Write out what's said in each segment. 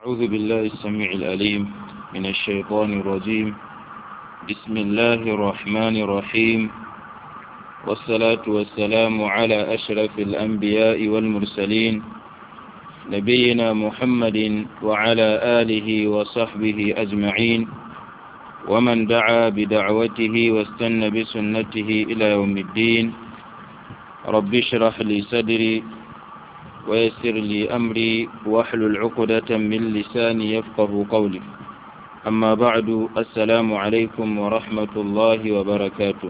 أعوذ بالله السميع الأليم من الشيطان الرجيم بسم الله الرحمن الرحيم والصلاة والسلام على أشرف الأنبياء والمرسلين نبينا محمد وعلى آله وصحبه أجمعين ومن دعا بدعوته واستنى بسنته إلى يوم الدين رب اشرح لي صدري ويسر لي أمري واحلل عقدة من لساني يفقه قولي أما بعد السلام عليكم ورحمة الله وبركاته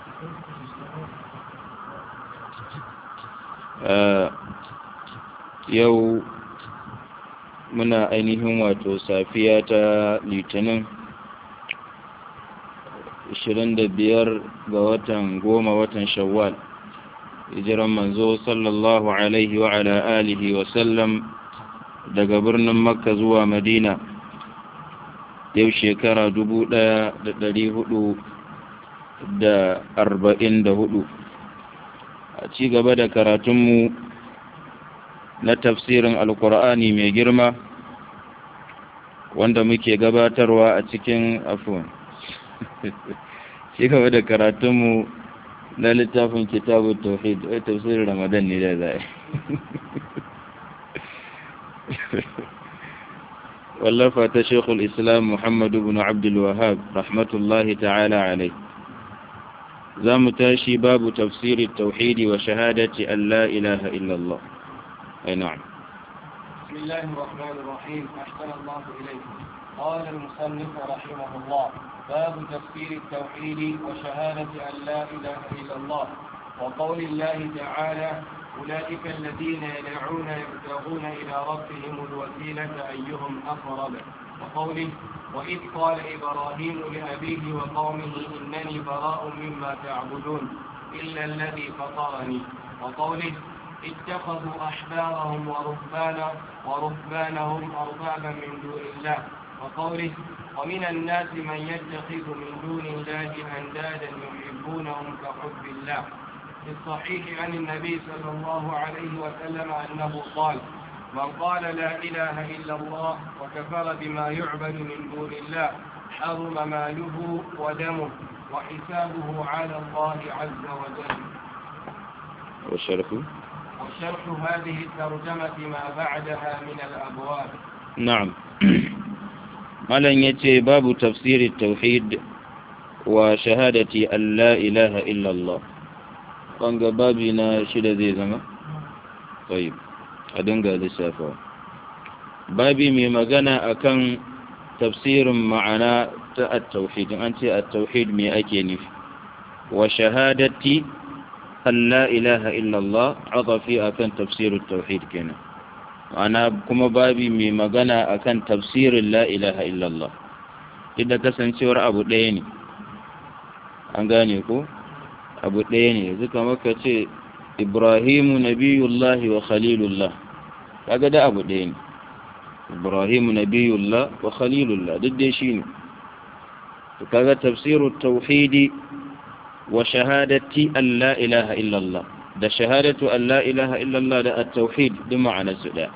آه يو muna ainihin wato safiya ta litinin 25 ga watan goma watan shawwal hijiran manzo sallallahu alaihi wa ala alihi wa sallam daga birnin makka zuwa madina yau shekara dubu ɗaya da ɗari hudu da arba'in da hudu a ci gaba da karatunmu na tafsirin alkur'ani mai girma wanda muke gabatarwa a cikin afon ci gaba da karatunmu na littafin kitabun tauhid wai tafsirin ramadan ne da zai wallafa ta shekul islam muhammadu bin abdulwahab rahmatullahi ta'ala alai za mu tashi babu tafsirin tauhidi wa shahadati an la ilaha illallah ai na'am بسم الله الرحمن الرحيم أحسن الله إليكم قال المصنف رحمه الله باب تفسير التوحيد وشهادة أن لا إله إلا الله وقول الله تعالى أولئك الذين يدعون يبتغون إلى ربهم الوسيلة أيهم أقرب وقوله وإذ قال إبراهيم لأبيه وقومه إنني براء مما تعبدون إلا الذي فطرني وقوله اتخذوا أحبارهم ورهبانا ورهبانهم أربابا من دون الله وقوله ومن الناس من يتخذ من دون الله أندادا يحبونهم كحب الله في الصحيح عن النبي صلى الله عليه وسلم أنه قال من قال لا إله إلا الله وكفر بما يعبد من دون الله حرم ماله ودمه وحسابه على الله عز وجل وشرفه وشرح هذه الترجمة ما بعدها من الأبواب نعم malam ya ce babu tafsirin tauhid wa shahadati an la ilaha illallah ɓanga babi na shida zai zama? tsayi a dinga lissafa babi mai magana akan tafsirin ma'ana ta at-tauhid an ce at-tauhid me ake nufi wa shahadati an la ilaha illallah adafi akan tafsirin tauhid kenan ana kuma babi mai magana akan tafsirin la ilaha illallah da kasancewar abu ɗaya ne an gane ko abu ɗaya ne yanzu kamar ka ce ibrahimu nabiyullahi wa khalilullah kaga da abu ɗaya ne ibrahimu nabiyullah wa khalilullah duk dai shi ne kaga tafsirin tauhidi wa shahadati an la ilaha illallah da shahadatu an la ilaha illallah da at-tauhid duk ma'anarsu ɗaya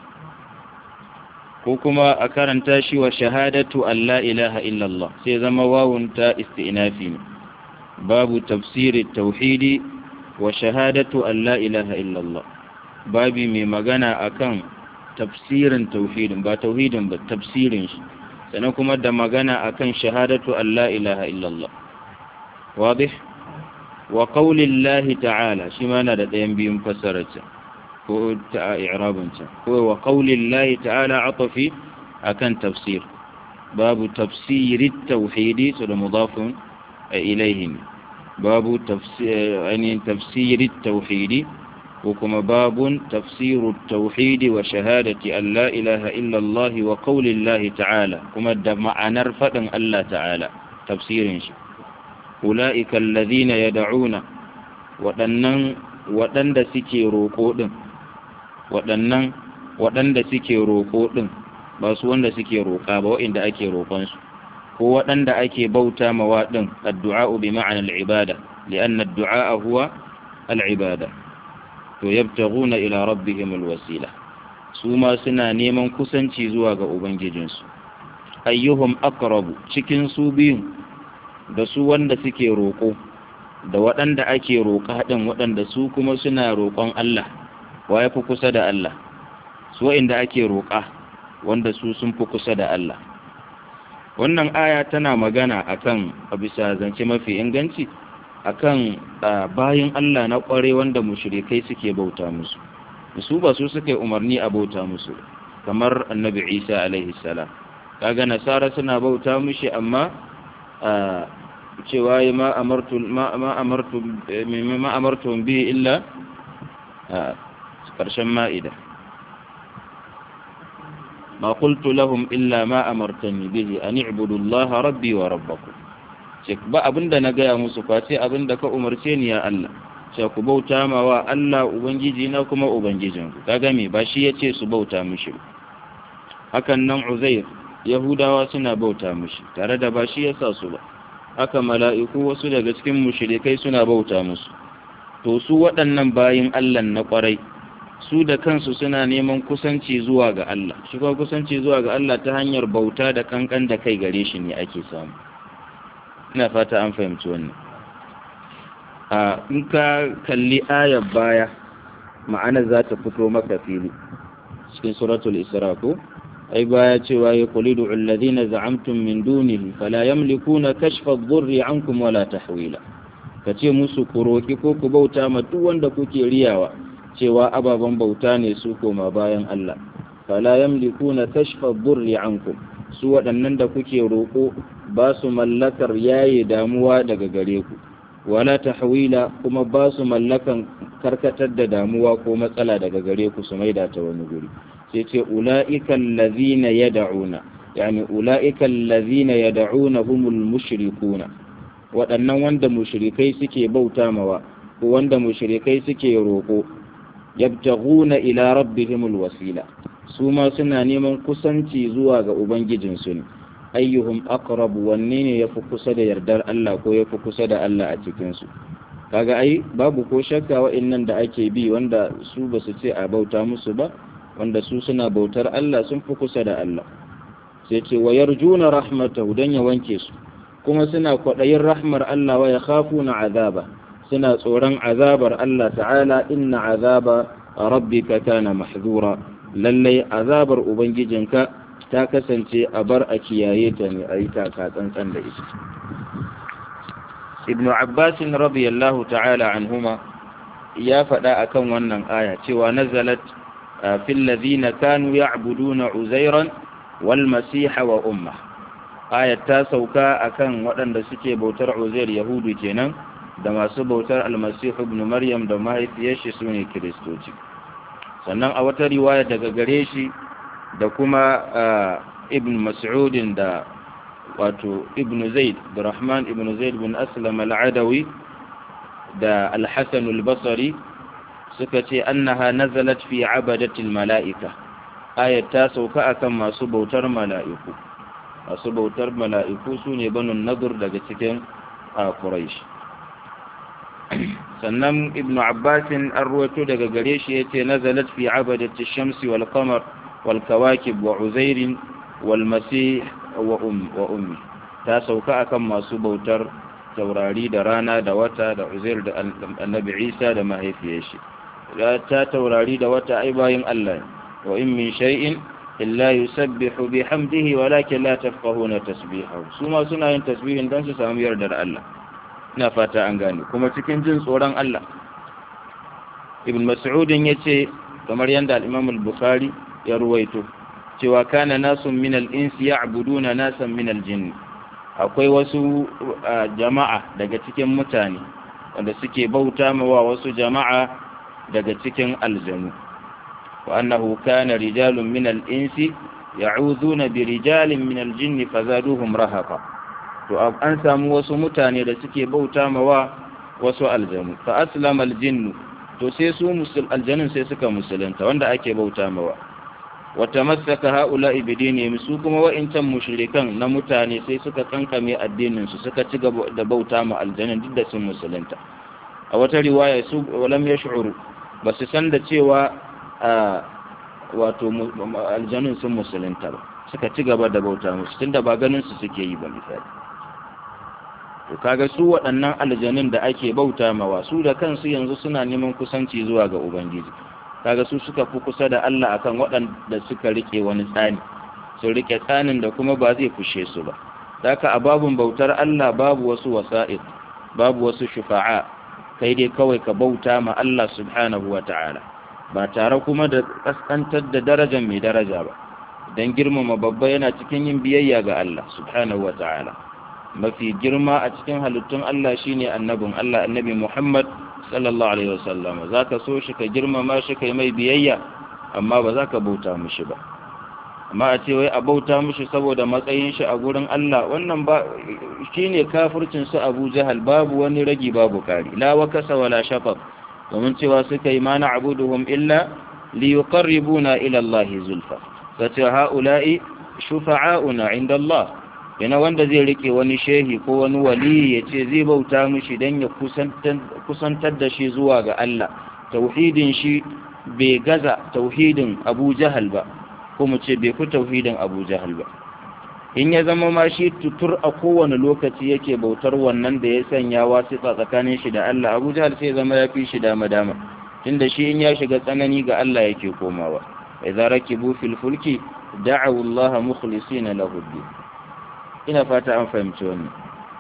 ko kuma a karanta shi wa shahadatu an la ilaha illallah sai zama wawun ta isti'nafi ne babu tafsiri tauhidi wa shahadatu an la ilaha illallah babi mai magana akan tafsirin tauhidin ba tauhidin ba tafsirin shi sannan kuma da magana akan shahadatu an la ilaha illallah wadih wa qaulillahi ta'ala shi ma na da ɗayan biyun fassararsa ko ta i'rabinsa ko wa qaulillahi ta'ala atafi akan tafsir babu tafsirit tauhidi to da mudafun ilayhi babu tafsir yani tafsirit tauhidi ko kuma babun tafsirut tauhidi wa shahadati an la ilaha illa Allah wa qaulillahi ta'ala kuma da ma'anar fadin Allah ta'ala tafsirin shi ulaika alladhina yad'una waɗannan waɗanda suke roƙo ɗin waɗannan waɗanda suke roƙo ɗin ba su wanda suke roƙa ba waɗanda ake roƙonsu ko waɗanda ake bauta ma waɗin addu'a bi ma'ana al'ibada li'anna addu'a huwa al'ibada to yabtaghuna ila rabbihim alwasila su ma suna neman kusanci zuwa ga ubangijinsu ayyuhum aqrabu cikin su biyun da su wanda suke roƙo da waɗanda ake roƙa ɗin waɗanda su kuma suna roƙon Allah wa ya fi kusa da Allah su wa'inda ake roƙa wanda su sun fi kusa da Allah wannan aya tana magana akan a bisa zance mafi inganci akan bayan Allah na ƙware wanda mushrikai suke bauta musu su ba su suka yi umarni a bauta musu kamar annabi Isa alaihi salam kaga nasara suna bauta mushi amma cewa ma amartu ma amartu ma amartu bi illa karshen ma'ida ma qultu lahum illa ma amartani bihi an i'budu Allah rabbi wa rabbakum ce ba abinda na gaya musu face abinda ka umarce ni ya Allah ce ku bauta ma wa Allah ubangiji na kuma ubangijinku kaga me ba shi yace su bauta mishi hakan nan Uzair Yahudawa suna bauta mishi tare da ba shi yasa su ba haka mala'iku wasu daga cikin mushrikai suna bauta musu to su waɗannan bayin Allah na ƙwarai su da kansu suna neman kusanci zuwa ga Allah shi kuma kusanci zuwa ga Allah ta hanyar bauta da kankan da kai gare shi ne ake samu ina fata an fahimci wannan a in ka kalli ayar baya ma'ana za ta fito maka fili cikin suratul isra ko ai baya cewa ya qulidu alladhina za'amtum min dunihi fala yamlikuna kashfa adh-dhurri ankum wala tahwila kace musu ku roki ko ku bauta ma duk wanda kuke riyawa cewa ababen bauta ne su koma bayan Allah fala yamlikuna kashfa adh-dhurri ankum su waɗannan da kuke roko ba su mallakar yaye damuwa daga gare ku wala tahwila kuma ba su mallakan karkatar da damuwa ko matsala daga gare ku su maida ta wani guri sai ce ula'ikan lazina ya da'una yani ula'ikan lazina ya da'una humul mushrikuna waɗannan wanda mushrikai suke bauta mawa ko wanda mushrikai suke roƙo yabtaghuna ila rabbihimul wasila su ma suna neman kusanci zuwa ga ubangijinsu ne ayyuhum aqrabu wanne ne yafi kusa da yardar Allah ko yafi kusa da Allah a cikin su kaga ai babu ko shakka wa'annan da ake bi wanda su basu ce a bauta musu ba wanda su suna bautar Allah sun fi kusa da Allah sai ce wa yarjuna rahmatahu dan ya wanke su kuma suna kwaɗayin rahmar Allah wa yakhafuna azaba suna tsoron azabar Allah ta'ala inna azaba rabbika kana mahzura lallai azabar ubangijinka ta kasance a bar a kiyaye ta ne a yi taka tsantsan da ita ibnu abbas radiyallahu ta'ala anhuma ya faɗa akan wannan aya cewa nazalat في الذين كانوا يعبدون عزيرا والمسيح وأمه آية تاسوكا أكن ودن سكي بوتر عزير يهود كينان da masu bautar almasihu ibn maryam da mahaifiyarshi su ne kiristoci sannan a wata riwaya daga gare shi da kuma ibn mas'udin da wato ibn zaid da rahman ibn zaid bin aslam al-adawi da al-hasan al-basri suka ce annaha nazalat fi abadatil mala'ika ayat ta sauka akan masu bautar mala'iku masu bautar mala'iku su ne banun nadur daga cikin quraish sannan ibnu abbasin an ruwato daga gare shi yace nazalat fi abadati shamsi wal qamar wal kawakib wa uzairin wal masih wa ummi ta sauka akan masu bautar taurari da rana da wata da uzair da annabi isa da mahaifiyar shi ta taurari da wata ai bayin Allah wa in min shay'in illa yusabbihu bihamdihi walakin la tafqahuna tasbihahu su ma suna yin tasbihin dan su samu yardar Allah ina fata an gane kuma cikin jin tsoron Allah ibn mas'ud yace kamar yanda al-imam al-bukhari ya ruwaito cewa kana nasun min al-insi ya'buduna nasan min al-jinn akwai wasu jama'a daga cikin mutane wanda suke bauta mawa wasu jama'a daga cikin aljanu wa annahu kana rijalun min al-insi ya'uduna bi rijalin min al-jinni fazaduhum rahaqa to an samu wasu mutane da suke bauta mawa wasu aljanu fa aslama al-jinn to sai su musul aljanun sai suka musulunta wanda ake bauta mawa wa tamassaka haula'i bidinihim su kuma wa'incan mushrikan na mutane sai suka kankame addinin su suka ci gaba da bauta ma aljanun duk da sun musulunta a wata riwaya su walam yash'uru ba su san da cewa wato aljanun sun musulunta ba suka ci gaba da bauta musu tunda ba ganin su suke yi ba misali to kaga su waɗannan aljanun da ake bauta mawa su da kansu yanzu suna neman kusanci zuwa ga ubangiji kaga su suka fi kusa da Allah akan waɗanda suka rike wani tsani sun rike tsanin da kuma ba zai fushe su ba haka a babun bautar Allah babu wasu wasa'id babu wasu shufa'a kai dai kawai ka bauta ma Allah subhanahu wa ta'ala ba tare kuma da kaskantar da darajar mai daraja ba don girmama babba yana cikin yin biyayya ga Allah subhanahu wa ta'ala mafi girma a cikin halittun Allah shine annabin Allah annabi Muhammad sallallahu alaihi wasallam zaka so shi ka girmama shi kai mai biyayya amma ba za ka bauta mishi ba amma a ce wai a bauta mishi saboda matsayin shi a gurin Allah wannan ba shine kafircin su Abu Jahal babu wani ragi babu kari la wakasa wala shafaq domin cewa suka yi mana abuduhum illa li yuqarribuna ila Allah zulfa sace haula'i shufa'auna inda Allah yana wanda zai rike wani shehi ko wani wali ya ce zai bauta mishi dan ya kusantar da shi zuwa ga Allah tauhidin shi bai gaza tauhidin Abu Jahal ba ko mu ce bai fi tauhidin Abu Jahal ba in ya zama ma shi tutur a kowane lokaci yake bautar wannan da ya sanya wasiƙa tsakanin shi da Allah Abu Jahal sai zama ya fi shi dama dama tunda shi in ya shiga tsanani ga Allah yake komawa idza rakibu fil fulki da'u Allah mukhlisina lahu ina fata an fahimci wannan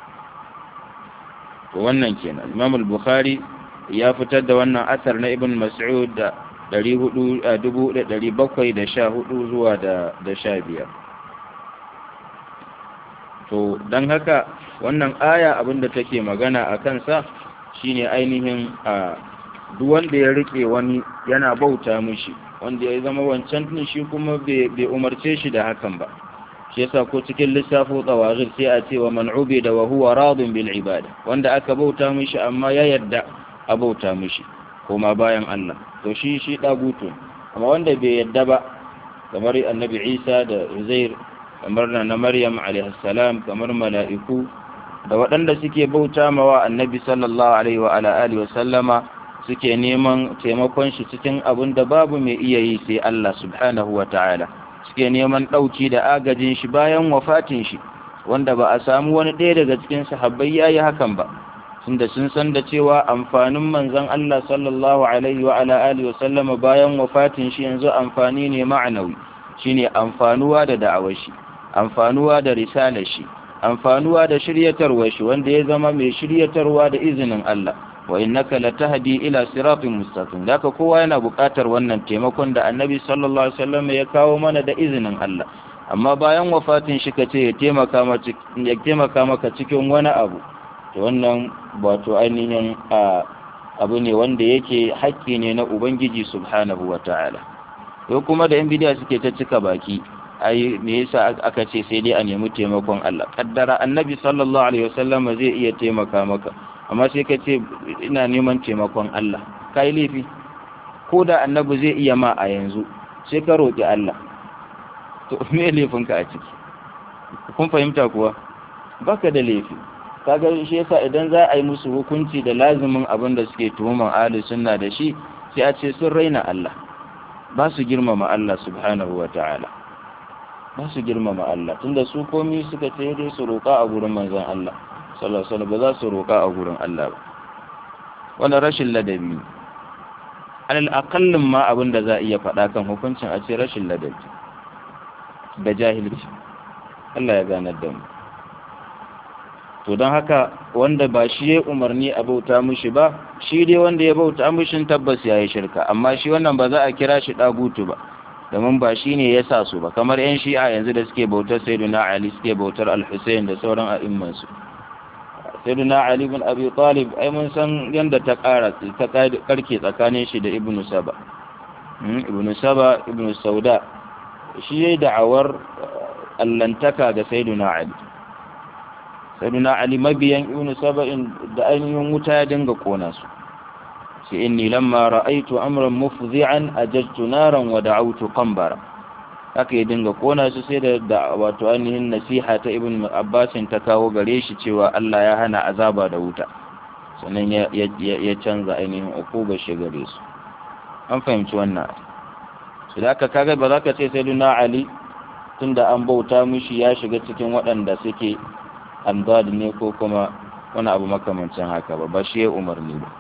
to wannan kenan Imam al-Bukhari ya fitar da wannan asar na Ibn Mas'ud da 1714 zuwa da 15 to don haka wannan aya abinda take magana a kansa shine ainihin a duk wanda ya rike wani yana bauta mishi wanda ya zama wancan din shi kuma bai umarce shi da hakan ba shi yasa ko cikin lissafo tsawagir sai a ce wa man da wa huwa radin bil ibada wanda aka bauta mishi amma ya yarda a bauta mishi koma bayan Allah to shi shi dagutu amma wanda bai yarda ba kamar annabi Isa da Uzair kamar na Maryam alaihissalam kamar mala'iku da waɗanda suke bauta mawa annabi sallallahu alaihi wa ala alihi wasallama suke neman taimakon shi cikin abin da babu mai iya yi sai Allah subhanahu wa ta'ala suke neman ɗauki da agajin shi bayan wafatin shi wanda ba a samu wani ɗaya daga cikin sahabbai ya yi hakan ba tunda sun san da cewa amfanin manzon Allah sallallahu alaihi wa ala alihi wasallama bayan wafatin shi yanzu amfani ne ma'anawi shine amfanuwa da da'awar shi amfanuwa da risalar shi amfanuwa da shiryatarwar shi wanda ya zama mai shiryatarwa da izinin Allah wa innaka latahdi ila siratin mustaqim haka kowa yana buƙatar wannan taimakon da Annabi sallallahu alaihi wasallam ya kawo mana da izinin Allah amma bayan wafatin shi kace ya taimaka maka ya taimaka maka cikin wani abu to wannan wato ainihin abu ne wanda yake haƙƙi ne na Ubangiji subhanahu wataala ko kuma da yan bidiya suke ta cika baki ai me yasa aka ce sai dai a nemi taimakon Allah kaddara annabi sallallahu alaihi wasallam zai iya taimaka maka amma sai ka ce ina neman taimakon Allah kai laifi ko da annabi zai iya ma a yanzu sai ka roki Allah to me laifin ka a ciki kun fahimta kuwa baka da laifi kaga shi yasa idan za a yi musu hukunci da lazimin abin da suke tuhuman ahli sunna da shi sai a ce sun raina Allah ba su girmama Allah subhanahu wa ta'ala ba su girmama Allah tunda su komi suka ce dai su roƙa a gurin manzon Allah sallallahu alaihi ba za su roƙa a gurin Allah ba wannan rashin ladabi alal aqallin ma abin da za a iya faɗa kan hukuncin a ce rashin ladabi da jahilci Allah ya ganar da mu to don haka wanda ba shi ya umarni a bauta mushi ba shi dai wanda ya bauta mushin tabbas ya yi shirka amma shi wannan ba za a kira shi ɗagutu ba domin ba shi ne ya sa su ba kamar 'yan shi'a yanzu da suke bautar sayyiduna ali suke bautar al-hussein da sauran a'immansu sayyiduna ali bin abi talib ai mun san yadda ta ƙara ta karke tsakanin shi da ibnu saba ibnu saba ibnu sauda shi yayi da'awar allantaka ga sayyiduna ali sayyiduna ali mabiyan ibnu saba'in da ainihin wuta ya dinga kona su sai inni lamma ra'aitu amran mufzi'an ajajtu naran wa da'awtu qambara haka ya dinga kona su sai da wato ainihin nasiha ta ibn abbas ta kawo gare shi cewa Allah ya hana azaba da wuta sannan ya ya canza ainihin ukuba shi gare su an fahimci wannan idan aka kaga ba za ka ce sai duna ali tunda an bauta mishi ya shiga cikin waɗanda suke andad ne ko kuma wani abu makamancin haka ba ba shi ya umarni ba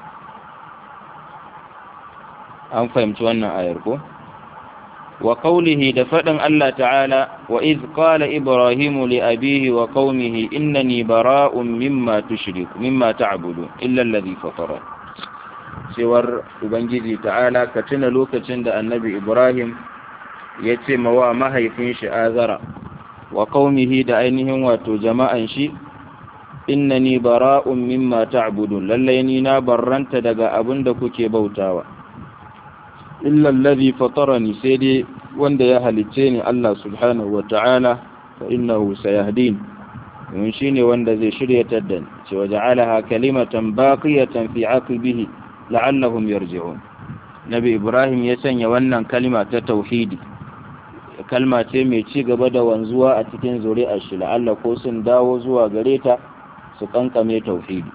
an fahimci wannan ayar ko wa qawlihi da faɗin Allah ta'ala wa iz qala ibrahimu li abihi wa qaumihi innani bara'un mimma tushriku mimma ta'budu illa alladhi fatara cewar ubangiji ta'ala ka tuna lokacin da annabi ibrahim ya ce mawa mahaifin shi azara wa qaumihi da ainihin wato jama'an shi innani bara'un mimma ta'budun lallai ni na barranta daga abin da kuke bautawa illa alladhi fatarani sai dai wanda ya halicce ni Allah subhanahu wa ta'ala fa innahu sayahdin mun shine wanda zai shiryatar da ni ce waja'alaha kalimatan baqiyatan fi aqibihi la'allahum yarji'un nabi ibrahim ya sanya wannan kalma ta tauhidi kalma ce mai ci gaba da wanzuwa a cikin zuri'ar shi la'alla ko sun dawo zuwa gare ta su kankame tauhidi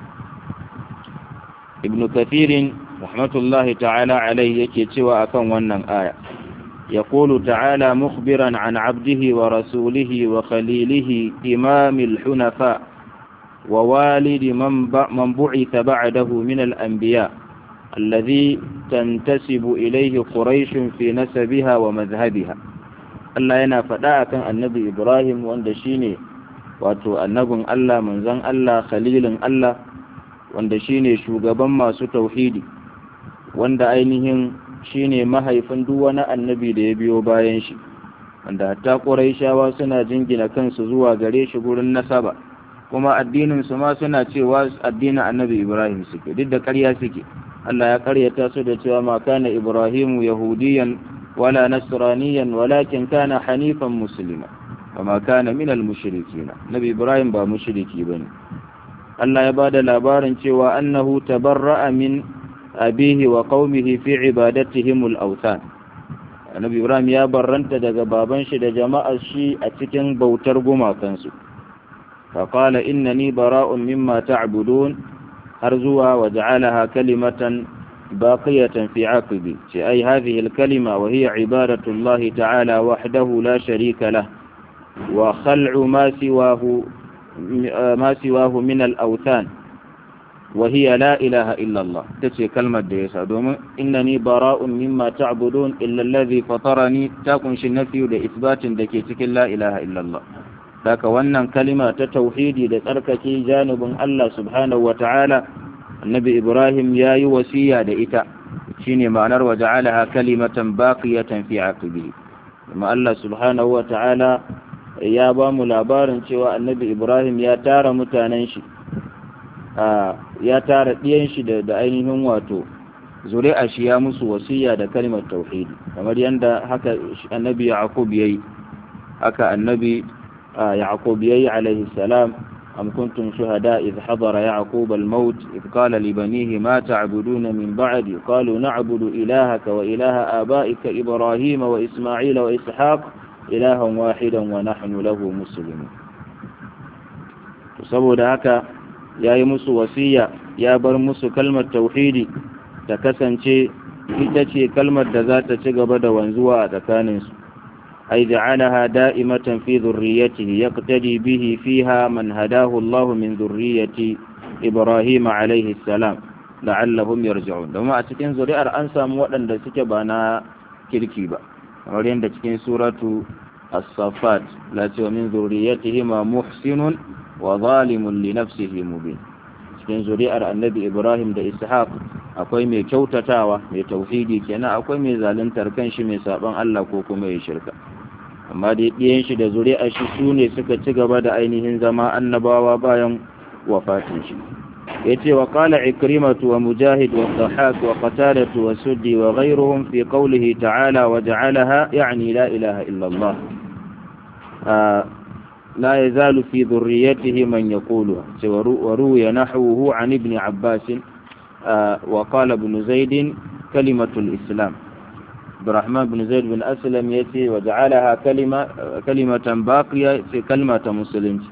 ibnu kathirin rahmatullahi ta'ala alaihi yake cewa akan wannan aya يقول تعالى مخبرا عن عبده ورسوله وخليله إمام الحنفاء ووالد من من بعث بعده من الأنبياء الذي تنتسب إليه قريش في نسبها ومذهبها الله ينا فداء كان النبي إبراهيم واندشيني wato annabin Allah manzon Allah khalilin Allah wanda shine shugaban masu tauhidi wanda ainihin shine mahaifin duk wani annabi da ya biyo bayan shi wanda hatta Qurayshawa suna jingina kansu zuwa gare shi gurin nasaba kuma addinin su ma suna cewa addinin annabi Ibrahim suke duk da ƙarya suke Allah ya ƙaryata su da cewa ma kana Ibrahimu yahudiyan wala nasraniyan walakin kana hanifan muslima وما كان من المشركين نبي إبراهيم با مشركي بني الله يبادى labarin cewa أنه تبرأ من أبيه وقومه في عبادتهم الأوثان Annabi Ibrahim ya barranta daga baban shi da jama'ar shi a cikin bautar gumakansu. Faƙala innani bara'un mimma ta'budun har zuwa wa ja'alaha kalimatan baqiyatan fi aqibi. Ce ai hadhihi al-kalima wa hiya ibadatu Allah ta'ala wahdahu la sharika lahu وخلع ما سواه ما سواه من الأوثان وهي لا إله إلا الله تتي كلمة ديسا دوم إنني براء مما تعبدون إلا الذي فطرني تكون النفي لإثبات دكيتك لا إله إلا الله ذاك wannan kalima ta tauhidi da tsarkake janibin Allah subhanahu wataala annabi Ibrahim yayi wasiya da ita shine ma'anar waja'alaha kalimatan baqiyatan fi aqibi kuma Allah subhanahu wataala ya ba mu labarin cewa annabi ibrahim ya tara mutanen shi ya tara ɗiyan shi da ainihin wato zuri'a shi ya musu wasiya da kalmar tauhidi kamar yadda haka annabi yaqub yayi haka annabi yaqub yayi alaihi salam am kuntum shuhada idh hadara yaqub al-maut idh qala li banihi ma ta'buduna min ba'di qalu na'budu ilahaka wa ilaha aba'ika ibrahima wa isma'ila wa ishaq ilahan wahidan wa nahnu lahu muslimun to saboda haka yayi musu wasiya ya bar musu kalmar tauhidi ta kasance ita ce kalmar da za ta ci gaba da wanzuwa a tsakanin su ay ja'alaha da'imatan fi dhurriyyatihi yaqtadi bihi fiha man hadahu Allah min dhurriyyati Ibrahim alayhi salam la'allahum yarji'un domin a cikin zuri'ar an samu waɗanda suke ba na kirki ba kamar yadda cikin suratu as-safat la ce min zuriyatihima muhsinun wa zalimun li nafsihi mubin cikin zuri'ar annabi ibrahim da ishaq akwai mai kyautatawa mai tauhidi kenan akwai mai zaluntar kanshi mai saban Allah ko kuma ya shirka amma dai ɗiyan shi da zuri'ar shi su ne suka ci gaba da ainihin zama annabawa bayan wafatin shi yace wa qala ikrimatu wa mujahid wa dhahak wa qatadah wa suddi wa ghayruhum fi qawlihi ta'ala wa ja'alaha yani la ilaha illa Allah la yazalu fi dhurriyyatihi man yaqulu wa ruya nahwuhu an ibn abbas wa qala ibn zaid kalimatu al-islam Abdurrahman bin Zaid bin Aslam yace wa ja'alaha kalima kalimatan baqiya fi kalmata musulunci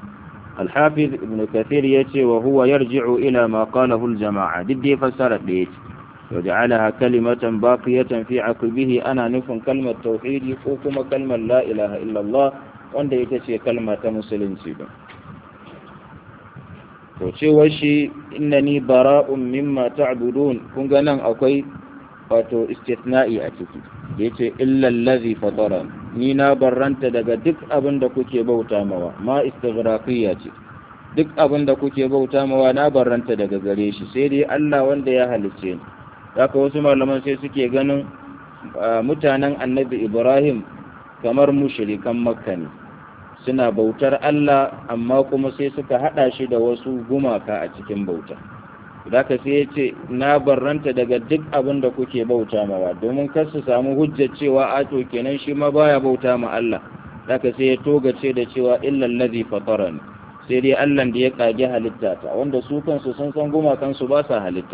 الحافظ ابن كثير يتي وهو يرجع إلى ما قاله الجماعة دي فسر ديت وجعلها كلمة باقية في عقبه أنا نفن كلمة توحيد وكما كلمة لا إله إلا الله wanda ita ce kalma ta musulunci ba to cewar shi innani bara'un mimma ta'budun kun ga nan akwai wato istithna'i a ciki da yace illa allazi fatara ni na barranta daga duk abin da kuke bauta mawa ma istighraqiyya ce duk abin da kuke bauta mawa na barranta daga gare shi sai dai Allah wanda ya halicce ni haka wasu malaman sai suke ganin mutanen annabi Ibrahim kamar mushrikan makka ne suna bautar Allah amma kuma sai suka hada shi da wasu gumaka a cikin bauta zaka sai ya ce na barranta daga duk abin da kuke bauta mawa domin kar su samu hujjar cewa a to kenan shi ma baya bauta ma Allah zaka sai ya togace da cewa illal ladhi fatarani sai dai Allah da ya kage halitta ta wanda su kansu sun san gumakan su ba sa halitta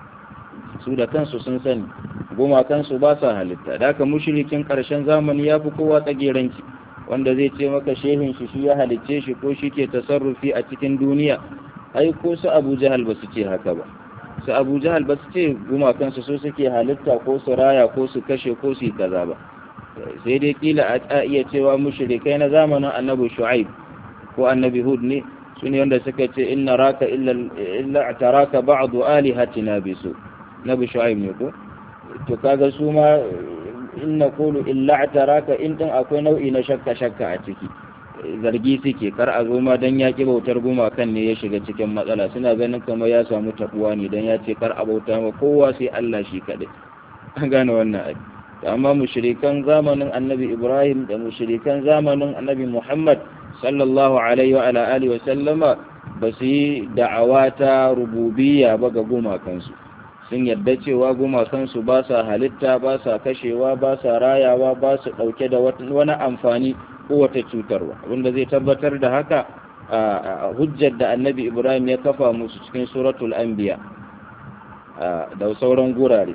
su da kansu sun sani gumakan su ba sa halitta da haka mushrikin karshen zamani ya fi kowa tsageranci wanda zai ce maka shehin shi shi ya halicce shi ko shi ke tasarrufi a cikin duniya ai ko su abu jahal ba su ce haka ba su abu jahal ba su ce gumakansu su suke halitta ko su raya ko su kashe ko su yi kaza ba sai dai kila a iya cewa mushrikai na zamanin annabi shu'aib ko annabi hud ne su ne wanda suka ce inna raka illa taraka ba'du alihatina bisu nabi shu'aib ne ko to kaga su ma in na kulu illa taraka in din akwai nau'i na shakka shakka a ciki zargi suke kar a zo ma dan ya ki bautar gumakan ne ya shiga cikin matsala suna ganin kamar ya samu tabuwa ne dan ya ce kar a bauta ma kowa sai Allah shi kadai an gane wannan abu amma mushrikan zamanin annabi Ibrahim da mushrikan zamanin annabi Muhammad sallallahu alaihi wa ala alihi wa sallama ba su yi da'awa ta rububiyya ba ga gumakansu sun yadda cewa gumakansu ba sa halitta ba sa kashewa ba sa rayawa ba su ɗauke da wani amfani ko wata cutarwa abinda zai tabbatar da haka a hujjar da annabi ibrahim ya kafa musu cikin suratul anbiya da sauran gurare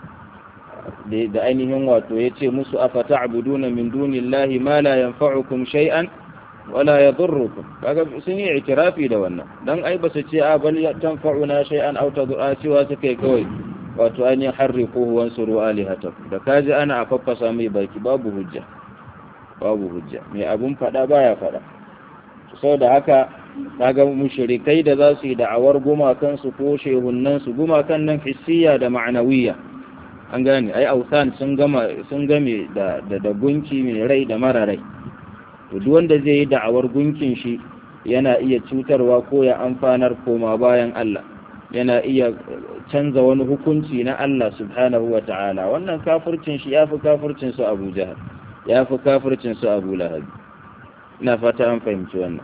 da ainihin wato ya ce musu a fata abuduna min dunillahi ma la yanfa'ukum shay'an wala yadurrukum kaga sun yi itirafi da wannan dan ai ba su ce a bal tanfa'una shay'an aw tad'a cewa suka yi kawai wato an yi harriquhu wansuru alihatakum da kaji ana afafasa mai baki babu hujja babu hujja mai abun fada baya fada saboda haka kaga mushrikai da za su yi da'awar gumakan su ko shehunnan su gumakan nan hissiya da ma'anawiyya an gane ai ausan sun gama sun game da da gunki mai rai da mara rai to duk wanda zai yi da'awar gunkin shi yana iya cutarwa ko ya amfanar koma bayan Allah yana iya canza wani hukunci na Allah subhanahu wa ta'ala wannan kafircin shi yafi kafircin su Abu Jahal yafi kafircin su Abu Lahab ina fata an fahimci wannan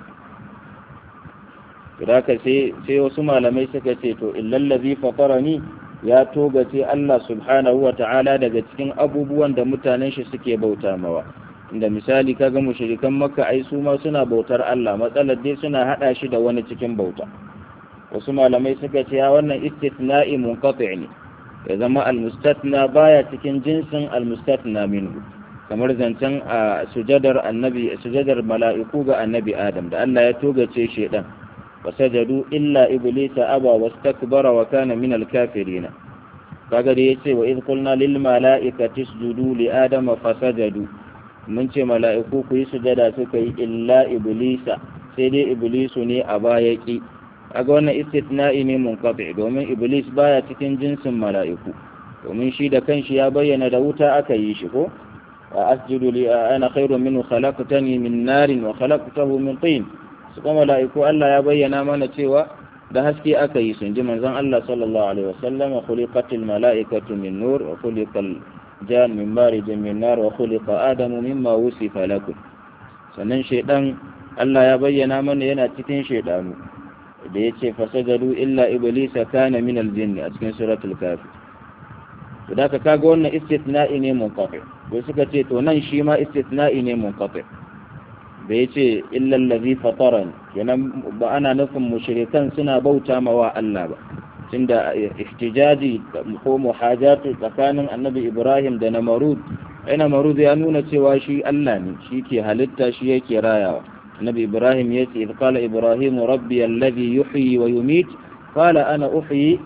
to haka sai sai wasu malamai suka ce to illal ladhi fatarani ya togace Allah subhanahu wa ta'ala daga cikin abubuwan da mutanen shi suke bauta mawa inda misali kaga mushrikan makka ai su ma suna bautar Allah matsalar dai suna hada shi da wani cikin bauta wasu malamai suka ce ya wannan istithna'i munqati' ne ya zama almustatna baya cikin jinsin almustatna minhu kamar zancen a sujadar annabi sujadar mala'iku ga annabi adam da Allah ya togace shedan fasajadu illa iblisa aba wastakbara wa kana min alkafirin kaga da yace wa idh qulna lil mala'ikati isjudu li adama fasajadu mun ce mala'iku ku yi sujada suka yi illa iblisa sai dai iblisu ne a baya ki aga wannan istithna'i ne munqati domin iblis baya cikin jinsin mala'iku domin shi da kanshi ya bayyana da wuta aka yi shi ko asjudu li ana khairu minhu khalaqtani min narin wa khalaqtahu min tin su kuma mala'iku Allah ya bayyana mana cewa da haske aka yi sun ji manzon Allah sallallahu alaihi wasallam khuliqatil mala'ikatu min nur wa khuliqal jan min marijin min nar wa khuliqa adamu mimma wusifa lakum sannan shaydan Allah ya bayyana mana yana cikin shaydanu da yace fasajadu illa iblisa kana min aljinn a cikin suratul kafir to da kaga wannan istithna'i ne munqati wai suka ce to nan shi ma istithna'i ne munqati da yace illa allazi fataran kenan ba ana nufin mushrikan suna bauta mawa Allah ba tunda ihtijaji ko muhajatu tsakanin annabi Ibrahim da Namarud ai Namarud ya nuna cewa shi Allah ne shi ke halitta shi yake rayawa annabi Ibrahim ya ce idh qala Ibrahim rabbi alladhi yuhyi wa yumit qala ana uhyi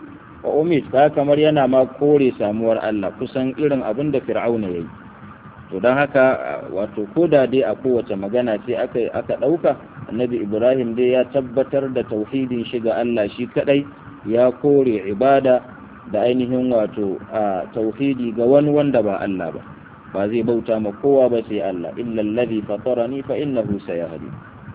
wa umid ka kamar yana ma kore samuwar Allah kusan irin abin da fir'auna yayi to don haka wato koda dai a kowace magana ce aka aka dauka annabi ibrahim dai ya tabbatar da tauhidin shi ga Allah shi kadai ya kore ibada da ainihin wato a tauhidi ga wani wanda ba Allah ba ba zai bauta ma kowa ba sai Allah illa allazi fatarani fa innahu sayahdi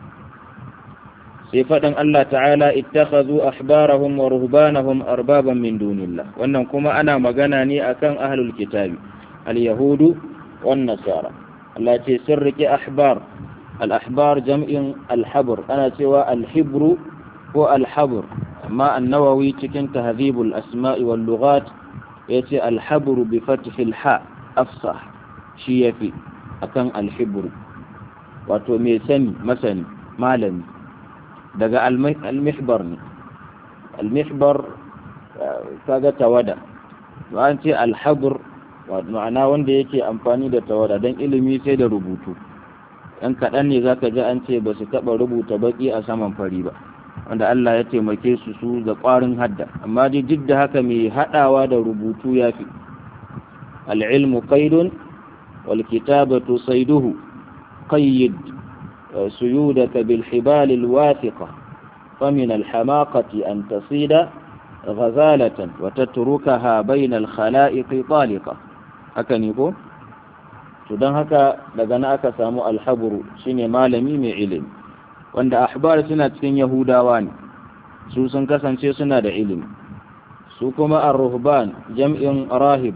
sai faɗin Allah ta'ala ittakhadhu ahbarahum wa ruhbanahum arbaban min dunillah wannan kuma ana magana ne akan ahlul kitabi al-yahudu wan nasara Allah ce sun rike ahbar al-ahbar jam'in al-habr ana cewa al-hibru ko al-habr amma an-nawawi cikin tahdhibul asma'i wal lughat yace al-habr bi fathil ha afsah shi yafi akan al-hibru wato mai sani masani malami daga almihbar ne almihbar kaga tawada an ce alhabur ma'ana wanda yake amfani da tawada don ilimi sai da rubutu ɗan kaɗan ne za ka ji an ce ba su taɓa rubuta baƙi a saman fari ba wanda Allah ya taimake su su da ƙwarin hadda amma dai duk da haka mai haɗawa da rubutu ya fi al'ilmu qaidun wal kitabatu saiduhu qayyid سيودك بالحبال الواثقة فمن الحماقة أن تصيد غزالة وتتركها بين الخلائق طالقة hakan ne ko to don haka daga na aka samu alhaburu shine malami mai ilimi wanda ahbar suna cikin yahudawa ne su sun kasance suna da ilimi su kuma ar-ruhban jam'in rahib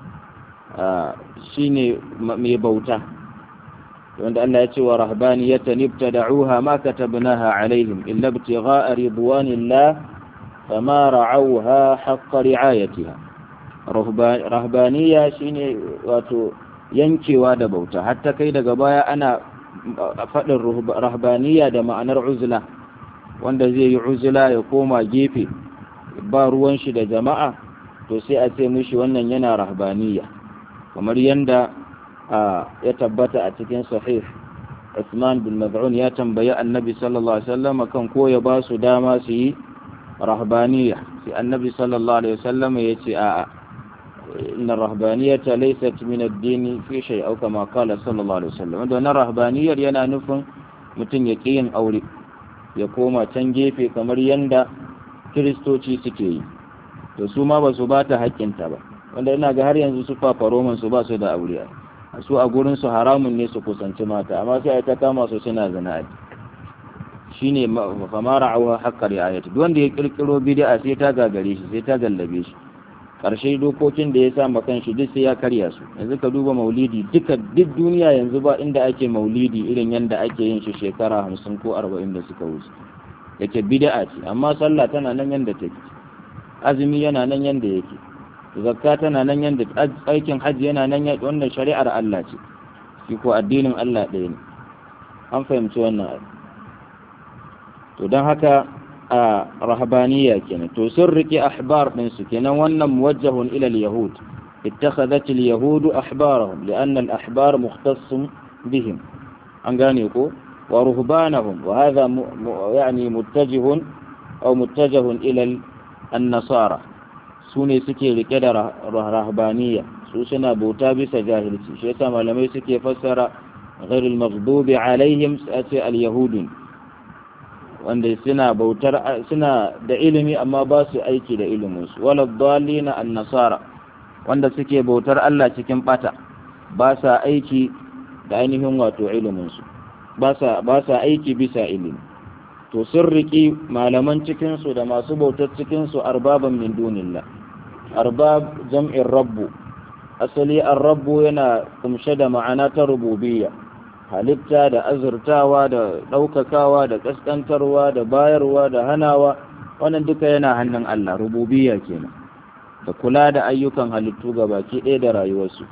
shine mai bauta wanda Allah ya ce wa rahbaniyatan ibtada'uha ma katabnaha alaihim illa ibtigha'a ridwanillah fama ra'awha haqqa ri'ayatiha rahbaniya shine wato yankewa da bauta hatta kai daga baya ana faɗin rahbaniya da ma'anar uzla wanda zai yi uzla ya koma gefe ba ruwan shi da jama'a to sai a ce mishi wannan yana rahbaniya kamar yanda ya tabbata a cikin sahih Usman bin Maz'un ya tambayi Annabi sallallahu alaihi wasallam kan ko ya ba su dama su yi rahbaniya sai Annabi sallallahu alaihi wasallam ya ce a'a inna rahbaniyata laysat min ad-din fi shay aw kama qala sallallahu alaihi wasallam wannan rahbaniyar yana nufin mutum ya yin aure ya koma can gefe kamar yanda kiristoci suke yi to su ma ba su ba ta haƙƙinta ba wanda ina ga har yanzu su fafaroman su ba su da aure su a gurin su haramun ne su kusanci mata amma sai ta kama su suna zina shine famara awa haqqar ayati duk wanda ya kirkiro bid'a sai ta gagare shi sai ta gallabe shi karshe dokokin da ya sa ma kanshi duk sai ya karya su yanzu ka duba maulidi duka duk duniya yanzu ba inda ake maulidi irin yanda ake yin shi shekara hamsin ko arba'in da suka wuce yake bid'a ce amma sallah tana nan yanda take azumi yana nan yanda yake zakka tana nan yanda aikin hajji yana nan yanda wannan shari'ar Allah ce shi ko addinin Allah ɗaya ne an fahimci wannan to don haka a rahabaniya kenan to sun riƙe ahbar ɗinsu kenan wannan muwajjahun ila al-yahud اتخذت اليهود أحبارهم لأن الأحبار مختص بهم أنغانيكو ورهبانهم وهذا م... م... يعني متجه أو متجه إلى النصارى سوني سكي لكذا رهبانية سوسنا بوتا بس جاهلتي شيء ما لم يسكي فسر غير المغضوب عليهم سأتي اليهود wanda suna bautar suna da ilimi amma ba su aiki da iliminsu wala dhalina an-nasara wanda suke bautar Allah cikin bata ba sa aiki da ainihin wato iliminsu ba sa aiki bisa ilimi to sun riƙi malaman cikinsu da masu bautar cikinsu arbaban min dunillah arbab jam'in rabbu asali an rabbu yana kumshe da ma'ana ta rububiyya halitta da azurtawa da ɗaukakawa da ƙasƙantarwa da bayarwa da hanawa wannan duka yana hannun Allah rububiyya kenan da kula da ayyukan halittu ga baki ɗaya da rayuwarsu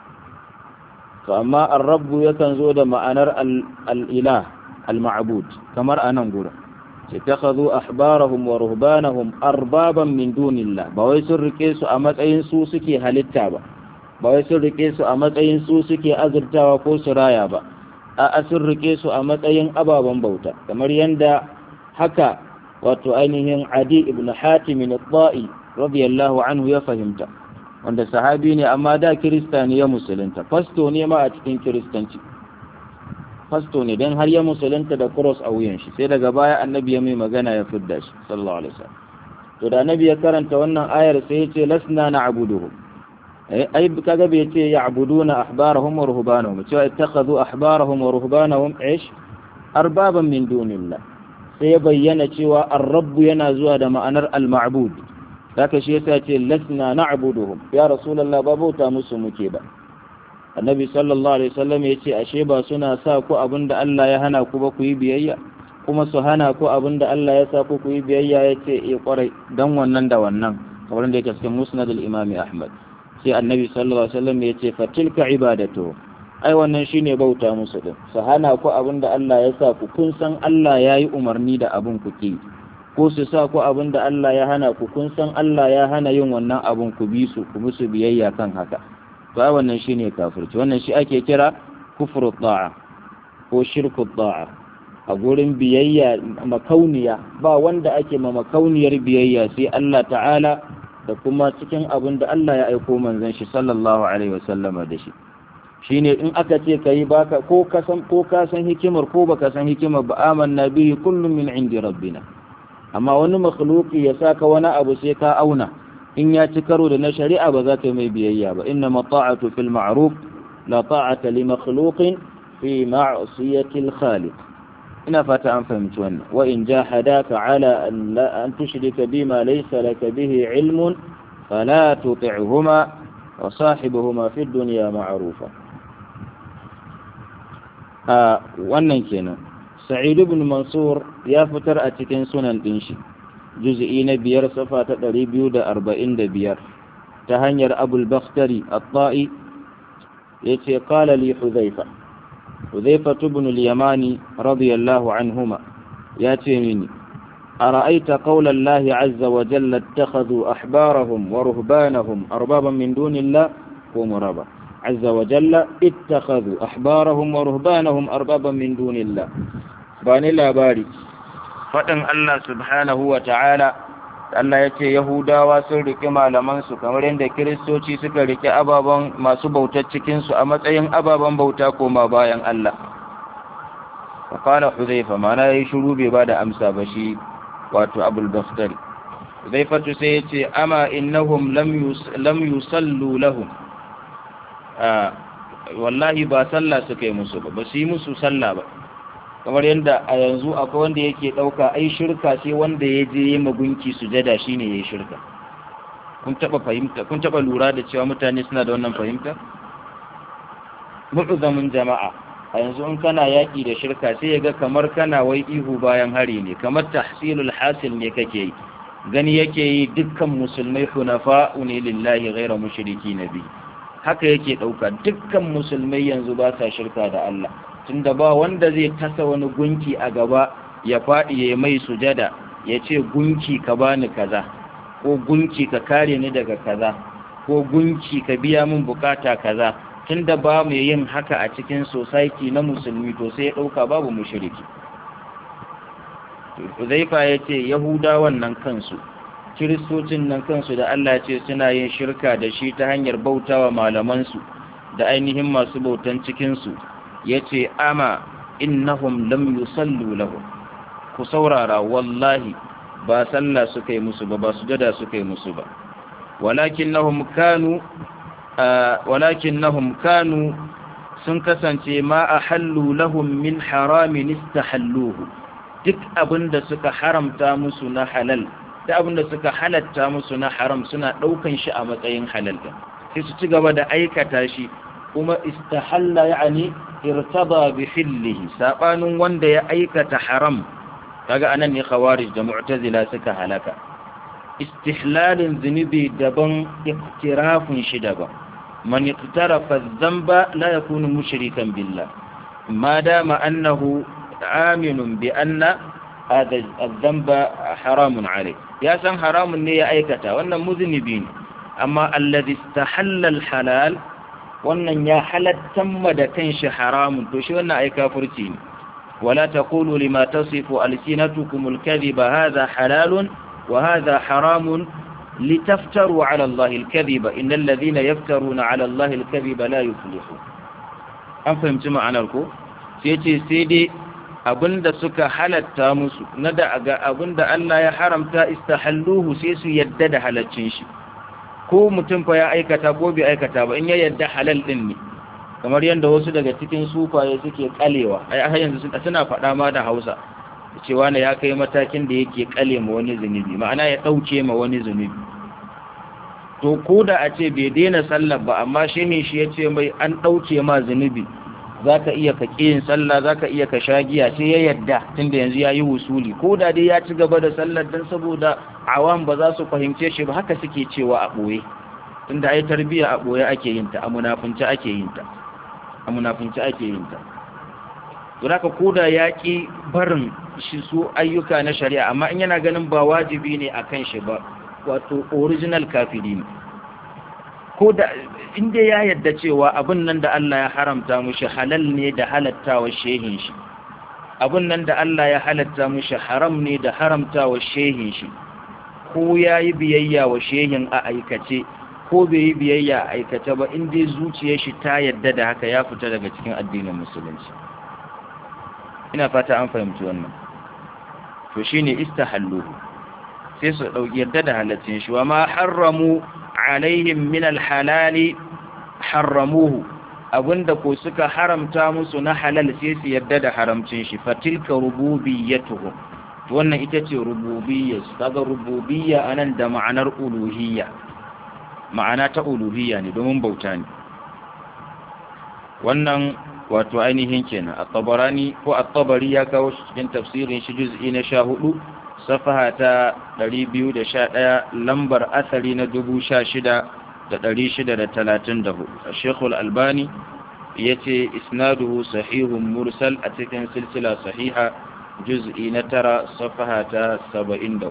to amma ar-rabbu yakan zo da ma'anar al-ilah al-ma'bud kamar anan gura ce takhadhu ahbarahum wa ruhbanahum arbaban min dunillah ba wai sun rike su a matsayin su suke halitta ba ba wai sun rike su a matsayin su suke azurtawa ko su raya ba a sun rike su a matsayin ababen bauta kamar yanda haka wato ainihin adi ibn hatim al-ta'i radiyallahu anhu ya fahimta wanda sahabi ne amma da kirista ne ya musulunta fasto ne ma a cikin kiristanci fasto ne don har ya musulunta da cross a wuyan shi sai daga baya annabi ya mai magana ya fidda shi sallallahu alaihi wasallam to da annabi ya karanta wannan ayar sai ya ce lasna na'buduhum ai kaga bai ce ya'buduna ahbarahum wa ruhbanahum cewa ittakhadhu ahbarahum wa ruhbanahum ish arbaban min dunillah sai ya bayyana cewa ar-rabb yana zuwa da ma'anar al-ma'bud haka shi yasa ce lasna na'buduhum ya rasulullah ba bauta musu muke ba annabi sallallahu alaihi wasallam ya ce ashe ba suna sa ku abinda Allah ya hana ku ba ku yi biyayya kuma su hana ku abinda Allah ya sa ku ku yi biyayya ya ce eh kwarai dan wannan da wannan kamar da yake cikin musnad al-imam Ahmad sai annabi sallallahu alaihi wasallam ya ce fatilka ibadatu ai wannan shine bauta musu din su hana ku abinda Allah ya sa ku kun san Allah ya yi umarni da abin ku ki ko su sa ku abinda Allah ya hana ku kun san Allah ya hana yin wannan abin ku bi su ku musu biyayya kan haka to ai wannan shine kafirci wannan shi ake kira kufru ta'a ko shirku ta'a a gurin biyayya makauniya ba wanda ake ma makauniyar biyayya sai Allah ta'ala da kuma cikin abin da Allah ya aiko manzon shi sallallahu alaihi wasallama da shi shine in aka ce kai baka ko ka san ko ka san hikimar ko baka san hikimar ba amanna bihi kullum min indi rabbina amma wani makhluki ya saka wani abu sai ka auna in ya ci karo da na shari'a ba za ka mai biyayya ba inna mata'atu fil ma'ruf la ta'ata li makhluqin fi ma'siyati al-khaliq ina fata an fahimci wannan wa in jahadaka ala an la an tushrika bima laysa laka bihi ilmun fala tuti'huma wa sahibuhuma fi dunya ma'rufa a wannan kenan sa'id ibn mansur ya fitar a cikin sunan din shi juz'i na biyar safa ta ɗari biyu da arba'in da biyar ta hanyar abul bakhtari at-ta'i ya ce qala li hudhaifa hudhaifa ibn al-yamani radiyallahu anhuma ya ce mini ara'aita qawla Allah azza wa jalla ittakhadhu ahbarahum wa ruhbanahum arbaban min dunillah ko muraba azza wa jalla ittakhadhu ahbarahum wa ruhbanahum arbaban min dunillah bani labari faɗin Allah subhanahu wa ta'ala, Allah ya ce Yahudawa sun riƙe malamansu kamar yadda Kiristoci suka riƙe ababen masu bautar cikinsu a matsayin ababen bauta koma bayan Allah. Fakala Huzaifa, mana ya yi shuru bai ba da amsa ba shi wato Abul Bakhtari. Huzaifatu sai ya ce, Ama innahum lam yusallu lahum. Wallahi ba sallah suka yi musu ba, ba su yi musu sallah ba. kamar yadda a yanzu akwai wanda yake ɗauka ai shirka sai wanda ya je yi magunki sujada shine ya yi shirka kun taɓa fahimta kun taɓa lura da cewa mutane suna da wannan fahimta mu'zamin jama'a a yanzu in kana yaƙi da shirka sai ya ga kamar kana wai ihu bayan hari ne kamar tahsilul hasil ne kake yi gani yake yi dukkan musulmai hunafa'u ne lillahi ghaira mushriki nabi haka yake ɗauka dukkan musulmai yanzu ba sa shirka da Allah tunda ba wanda zai tasa wani gunki a gaba ya faɗi ya mai sujada ya ce gunki ka bani kaza ko gunki ka kare ni daga kaza ko gunki ka biya min bukata kaza tunda ba mu yin haka a cikin society na musulmi to sai ya ɗauka babu mushriki Uzaifa ya ce Yahudawan nan kansu Kiristocin nan kansu da Allah ce suna yin shirka da shi ta hanyar bautawa malamansu da ainihin masu bautan cikinsu ya ce ama innahum lam yusallu lahum ku saurara wallahi ba sallah suka yi musu ba ba sujada suka yi musu ba walakinnahum kanu walakinnahum kanu sun kasance ma ahallu lahum min haramin istahalluhu duk abinda suka haramta musu na halal da abinda suka halatta musu na haram suna daukan shi a matsayin halal sai su ci gaba da aikata shi kuma istahalla yani irtada bi hillihi sabanin wanda ya aikata haram kaga anan ne khawarij da mu'tazila suka halaka istihlalin zunubi daban iktirafun shi daban man iqtarafa dhanba la yakunu mushrikan billah ma dama annahu aminun bi anna hada dhanba haramun alayh ya san haramun ne ya aikata wannan muznibi ne amma alladhi istahalla halal wannan ya halattan ma da kanshi haramun to shi wannan ai kafirci ne wala taqulu lima tasifu alsinatukum alkadhiba hadha halalun wa hadha haramun litaftaru ala Allah al-kadhiba innal ladhina yaftaruna ala Allah al-kadhiba la yuflihun an fahimci ma'anar ko sai ce sai dai abinda suka halatta musu na da ga abinda Allah ya haramta istahalluhu sai su yadda da halaccin shi ko mutum fa ya aikata ko bai aikata ba in ya yadda halal din ne kamar yadda wasu daga cikin sufaye suke kalewa ai har yanzu suna faɗa ma da Hausa cewa ne ya kai matakin da yake kale ma wani zunubi ma'ana ya ɗauke ma wani zunubi to ko da a ce bai daina sallar ba amma shehin shi ya ce mai an ɗauke ma zunubi za ka iya ka yin sallah za ka iya ka sha giya sai ya yadda tunda yanzu ya yi wusuli ko da dai ya ci gaba da sallar don saboda awam ba za su fahimce shi ba haka suke cewa a ɓoye tunda ai tarbiyya a ɓoye ake yin ta a munafunci ake yin ta a munafunci ake yin ta to haka ko da ya ƙi barin shi su ayyuka na shari'a amma in yana ganin ba wajibi ne a kan shi ba wato original kafiri ne ko da inda ya yadda cewa abin nan da Allah ya haramta mushi halal ne da halattawa shehin shi abin nan da Allah ya halatta mushi haram ne da haramtawa shehin shi ko ya yi biyayya wa shehin a aikace ko bai yi biyayya a aikace ba in dai zuciyar shi ta yadda da haka ya fita daga cikin addinin musulunci ina fata an fahimci wannan to shine istahalluhu sai su dauki yadda da halaccin shi wa ma harramu alaihim min alhalali harramuhu abinda ko suka haramta musu na halal sai su yadda da haramcin shi fatilka rububiyyatuhum wannan ita ce rububiyya kaga rububiyya anan da ma'anar uluhiyya ma'ana ta uluhiyya ne domin bauta ne wannan wato ainihin kenan at-tabarani ko at-tabari ya kawo shi cikin tafsirin shi juz'i na 14 safaha ta 211 lambar asali na 16634 Sheikh al-Albani yace isnaduhu sahihun mursal a cikin silsila sahiha juz'i na 9 safaha ta 73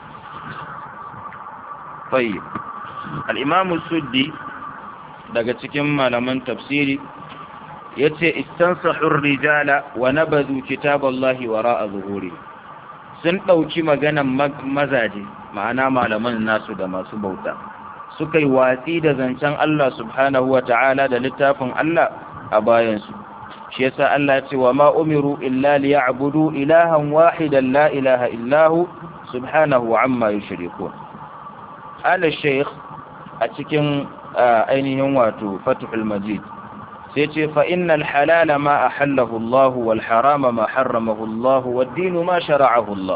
طيب الإمام السدي daga cikin malaman tafsiri yace istansahur rijala wa nabadhu kitaballahi wara'a zuhuri sun dauki maganan mazaje ma'ana malaman nasu da masu bauta suka yi watsi da zancen Allah subhanahu wa ta'ala da littafin Allah a bayan su shi yasa Allah ya ce wa ma umiru illa liya'budu ilahan wahidan la ilaha illahu subhanahu amma yushrikun ala shaykh a cikin ainihin wato fathul majid sai ce fa innal halala ma ahallahu Allah wal harama ma harramahu Allah wad din ma shara'ahu Allah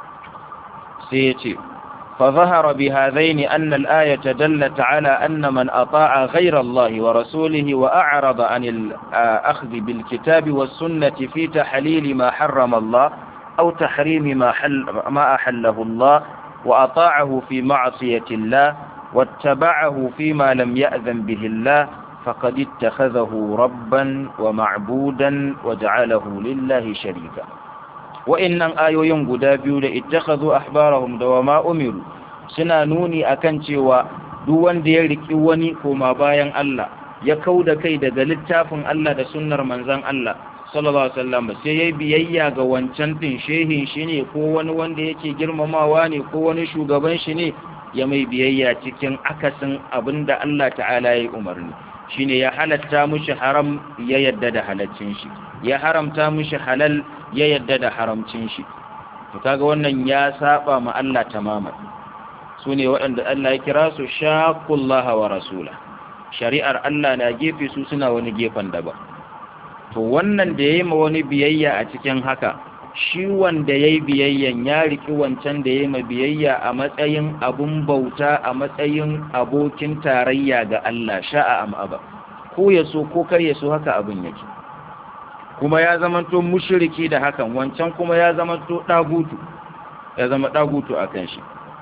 sai yace fa zahara bi hadaini anna al ayata dallat ala anna man ata'a ghayra Allah wa rasulihi wa a'rada an al akhdh bil kitab was sunnati fi tahlil ma harrama Allah aw tahrim ma ma ahallahu Allah wa ata'ahu fi ma'siyati Allah واتبعه فيما لم يأذن به الله فقد اتخذه ربا ومعبودا وجعله لله شريكا وإن آيوين قدابيو لاتخذوا أحبارهم دوما أمروا سنانوني أكنتي ودوان ديالك إواني كما باين الله يكود كيد دلتاف الله دا سنر منزان الله sallallahu alaihi wasallam sai yayi biyayya ga wancan din shehin shi ne ko wani wanda yake girmamawa ne ko wani shugaban shi ne ya mai biyayya cikin akasin abinda Allah ta'ala ya umarni shine ya halatta mushi haram ya yadda da halaccin shi ya haramta mushi halal ya yadda da haramcin shi to kaga wannan ya saba ma Allah tamaman sune waɗanda Allah ya kira su shaqullaha wa rasula shari'ar Allah na gefe su suna wani gefen daban to wannan da yayi ma wani biyayya a cikin haka shi wanda yayi biyayyan ya riki wancan da yayi ma biyayya a matsayin abun bauta a matsayin abokin tarayya ga Allah sha'a am aba ko ya so ko kar ya so haka abun yake kuma ya zamanto mushriki da hakan wancan kuma ya zamanto dagutu ya zama dagutu akan shi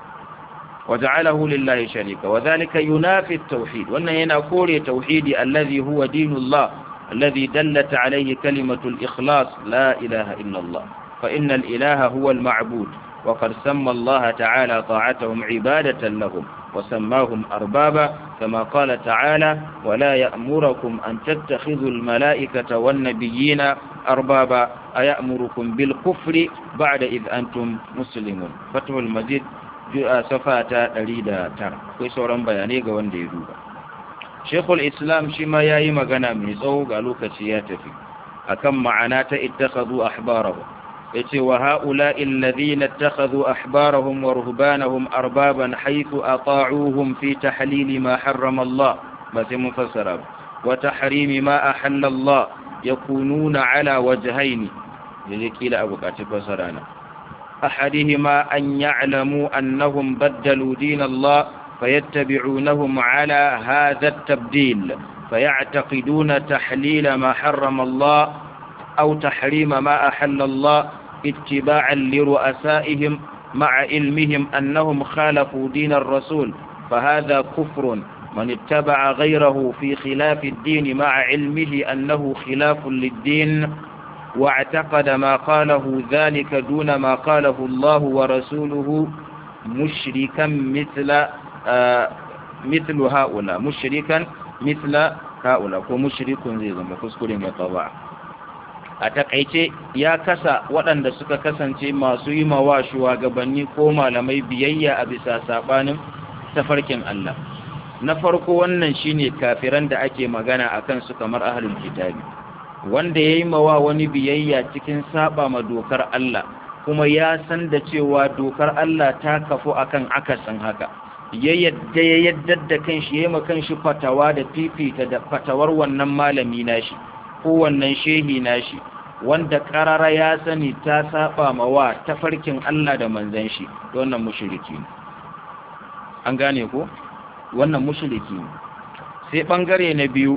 وجعله لله شريكا وذلك ينافي التوحيد وأن هنا كوري توحيدي الذي هو دين الله الذي دلت عليه كلمة الإخلاص لا إله إلا الله فإن الإله هو المعبود وقد سمى الله تعالى طاعتهم عبادة لهم وسماهم أربابا كما قال تعالى ولا يأمركم أن تتخذوا الملائكة والنبيين أربابا أيأمركم بالكفر بعد إذ أنتم مسلمون فتح المجيد safa ta 109 akwai sauran bayanai ga wanda ya duba Sheikhul Islam shi ma yayi magana mai tsawo ga lokaci ya tafi akan ma'ana ta ittakhadhu ahbarahum yace wa ha'ula'i alladhina ittakhadhu ahbarahum wa ruhbanahum arbaban haythu ata'uhum fi tahlil ma harrama Allah ba sai mun fassara wa tahrim ma ahalla Allah yakununa ala wajhayn yaje kila abu kaci fassara na ahadihima an ya'lamu annahum baddalu din Allah فيتبعونهم على هذا التبديل فيعتقدون تحليل ما حرم الله أو تحريم ما أحل الله اتباعا لرؤسائهم مع علمهم أنهم خالفوا دين الرسول فهذا كفر من اتبع غيره في خلاف الدين مع علمه أنه خلاف للدين واعتقد ما قاله ذلك دون ما قاله الله ورسوله مشركا مثل آه مثل هؤلاء مشركا مثل هؤلاء ومشرك زي زما كسكرين يا طبعا a takaice ya kasa waɗanda suka kasance masu yi mawa shugabanni ko malamai biyayya a bisa saɓanin tafarkin Allah na farko wannan shine kafiran da ake magana a kansu kamar ahlul kitabi wanda ya yi mawa wani biyayya cikin saba ma dokar Allah kuma ya san da cewa dokar Allah ta kafu akan akasin haka ya yadda ya yaddar da kanshi ya yi kanshi fatawa da fifita da fatawar wannan malami nashi ko wannan shehi nashi wanda karara ya sani ta saba ma wa tafarkin Allah da manzon shi wannan mushriki ne an gane ko wannan mushriki ne sai bangare na biyu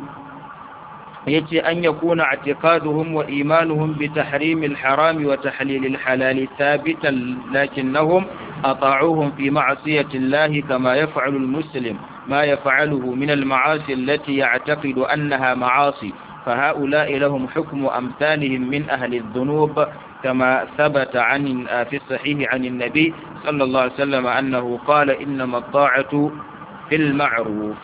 yace an yakuna i'tiqaduhum wa imanuhum bi tahrim al-haram wa tahlil al-halal thabitan lakinnahum ata'uhum fi ma'siyati Allah kama yaf'alu al-muslim ma yaf'aluhu min al-ma'asi allati ya'taqidu annaha ma'asi فهؤلاء لهم حكم أمثالهم من أهل الذنوب كما ثبت عن في الصحيح عن النبي صلى الله عليه وسلم أنه قال إنما الطاعة في المعروف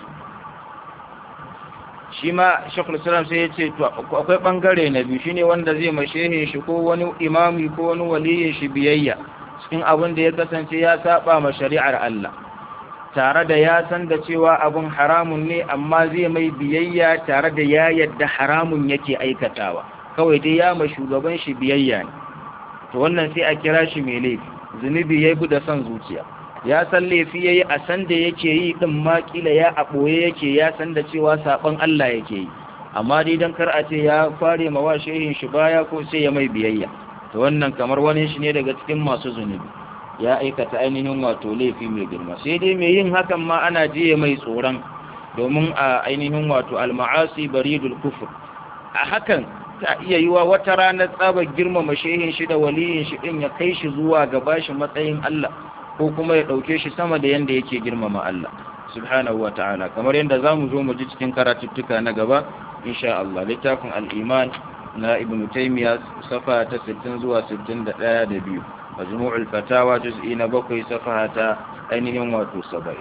shi ma shekul islam sai ya ce akwai bangare na biyu shine wanda zai mashehin shi ko wani imami ko wani waliyin shi biyayya cikin abin da ya kasance ya saba ma shari'ar Allah tare da ya san da cewa abin haramun ne amma zai mai biyayya tare da ya yadda haramun yake aikatawa kawai dai ya ma shugaban shi biyayya ne to wannan sai a kira shi mai laifi zunubi ya da son zuciya ya san laifi ya yi a san da yake yi ɗin ma ƙila ya a ɓoye yake ya san da cewa saɓon Allah yake yi amma dai don kar a ce ya fare ma wa shehin shi baya ko sai ya mai biyayya to wannan kamar wani shi ne daga cikin masu zunubi ya aikata ainihin wato laifi mai girma sai dai mai yin hakan ma ana jiye mai tsoron domin a ainihin wato alma'asi baridul kufur a hakan ta iya yiwa wata ranar tsabar girmama shehin shi da waliyin shi din ya kai shi zuwa ga bashi matsayin Allah ko kuma ya dauke shi sama da yanda yake girmama Allah subhanahu wa ta'ala kamar yadda zamu zo mu ji cikin karatuttuka na gaba insha Allah littafin al-iman na ibn taymiya safa ta 60 zuwa 61 da biyu majmu'ul fatawa juz'i na bakwai safa ta ainihin wato 70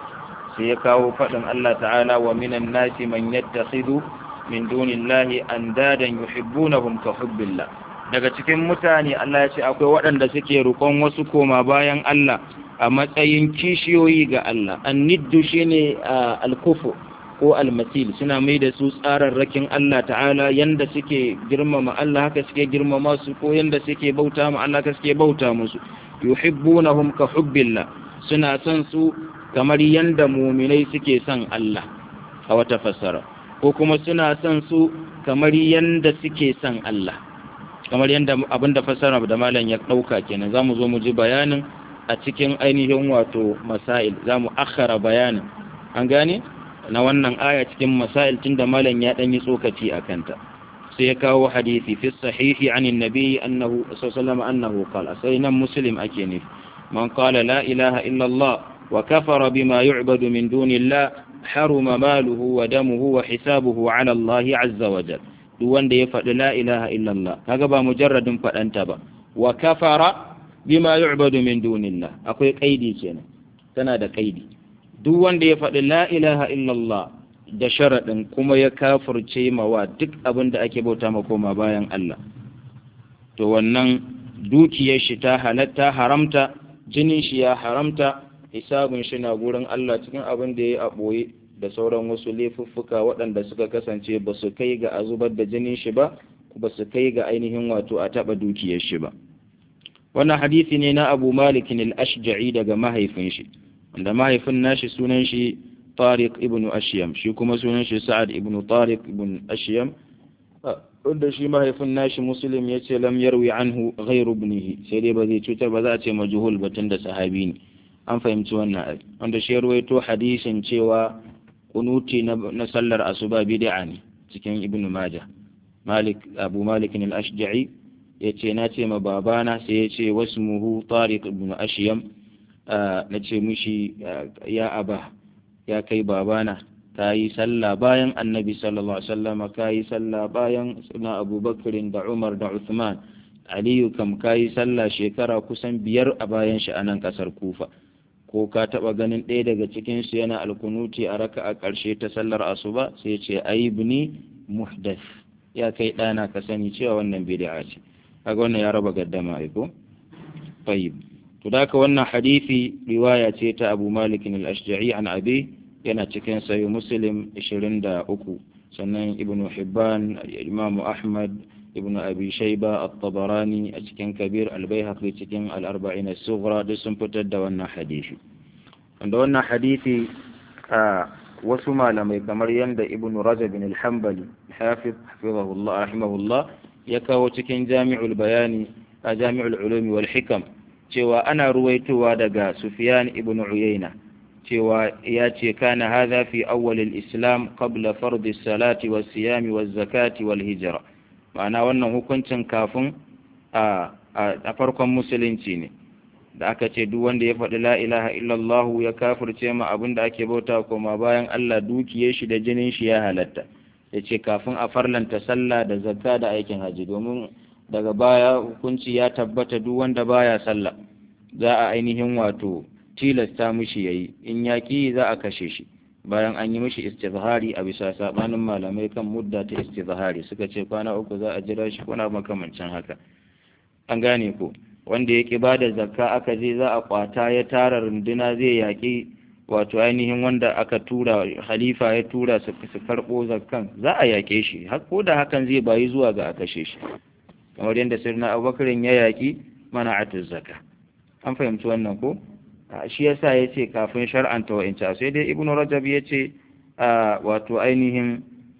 sai ya kawo fadin Allah ta'ala wa minan nasi man yattakhidhu min dunillahi andadan yuhibbunahum ka hubbillah daga cikin mutane Allah ya ce akwai waɗanda suke rukon wasu koma bayan Allah a matsayin kishiyoyi ga Allah anniddu shine al-kufu ko al-masil suna mai da su tsararrakin Allah ta'ala yanda suke girmama Allah haka suke girmama su ko yanda suke bauta ma Allah haka suke bauta musu yuhibbunahum ka hubbillah suna son su kamar yanda mu'minai suke son Allah a wata fassara ko kuma suna son su kamar yanda suke son Allah kamar yanda abinda fassara da malam ya dauka kenan zamu zo mu ji bayanin a cikin ainihin wato masail zamu akhara bayanin an gane na wannan aya cikin masail tunda malam ya dan yi tsokaci a kanta sai ya kawo hadisi fi sahihi an annabi annahu sallallahu annahu qala sai nan muslim ake ne man qala la ilaha illa allah wa kafara bima yu'badu min dunillah haruma maluhu wa damuhu wa hisabuhu ala allah azza wa jal duk wanda ya faɗi la ilaha illa allah kaga ba mujarradin faɗanta ba wa kafara bima yu'badu min dunillah akwai kaidi kenan tana da kaidi duk wanda ya faɗi la ilaha illallah da sharaɗin kuma ya kafurce mawa duk abin da ake bauta ma koma bayan Allah to wannan dukiyar shi ta halatta haramta jinin shi ya haramta hisabun shi na gurin Allah cikin abin da ya yi a ɓoye da sauran wasu laifuffuka waɗanda suka kasance ba su kai ga a zubar da jinin shi ba ba su kai ga ainihin wato a taɓa dukiyar shi ba wannan hadisi ne na abu malikin al-ashja'i daga mahaifin shi wanda mahaifin nashi sunan shi tariq ibn ashyam shi kuma sunan shi sa'ad ibn tariq ibn ashyam wanda shi mahaifin nashi muslim ya ce lam yarwi anhu ghairu ibnihi sai dai ba zai cutar ba za a ce majhul batun da sahabi ne an fahimci wannan wanda shi ruwaito hadisin cewa kunuti na sallar asuba bid'a ne cikin ibn majah malik abu malik al-ashja'i ya ce na ce ma babana sai ya ce wasmuhu tariq ibn ashyam na ce mishi ya aba ya kai babana ka yi sallah bayan annabi sallallahu alaihi wasallam ka yi sallah bayan suna abubakarin da umar da uthman aliyu kam ka yi sallah shekara kusan biyar a bayan shi a nan kasar kufa ko ka taba ganin ɗaya daga cikin su yana alkunuti a raka a ƙarshe ta sallar asuba sai ce aibni muhdath ya kai ɗana ka sani cewa wannan bid'a ce kaga wannan ya raba gaddama aiko tayyib to da wannan hadisi riwaya ce ta Abu Malik al-Ashja'i an Abi yana cikin sayo muslim 23 sannan ibn hibban imam ahmad ibn abi shayba at-tabarani a cikin kabir al-baihaqi cikin al-arba'in as-sughra duk sun fitar da wannan hadisi wanda wannan hadisi a wasu malamai kamar yanda ibn rajab bin al-hanbali hafiz hafizahullah rahimahullah ya kawo cikin jami'ul bayani a jami'ul ulumi wal hikam cewa ana ruwaitowa daga sufyan ibn uyayna cewa ya ce kana hadha fi awwalil islam qabla fardi salati was siyami was zakati wal hijra ma'ana wannan hukuncin kafin a a farkon musulunci ne da aka ce duk wanda ya faɗi la ilaha illallah ya kafirce ma abin da ake bauta koma bayan Allah dukiyar shi da jinin shi ya halatta ya ce kafin a farlanta sallah da zakka da aikin haji domin daga baya hukunci ya tabbata duk wanda baya sallah za a ainihin wato tilasta mishi yayi in yaki za a kashe shi bayan an yi mishi istizhari a bisa sabanin malamai kan mudda ta istizhari suka ce kwana uku za a jira shi kuna makamancin haka an gane ko wanda ya ki bada zakka aka je za a kwata ya tara runduna zai yaki wato ainihin wanda aka tura halifa ya tura su karɓo zakkan za a yake shi ko da hakan zai bayi zuwa ga a kashe shi kamar yadda sirna abubakarin ya yaki mana atuz zakka an fahimci wannan ko shi yasa ya ce kafin shar'anta wa'inca sai dai ibnu rajab ya ce wato ainihin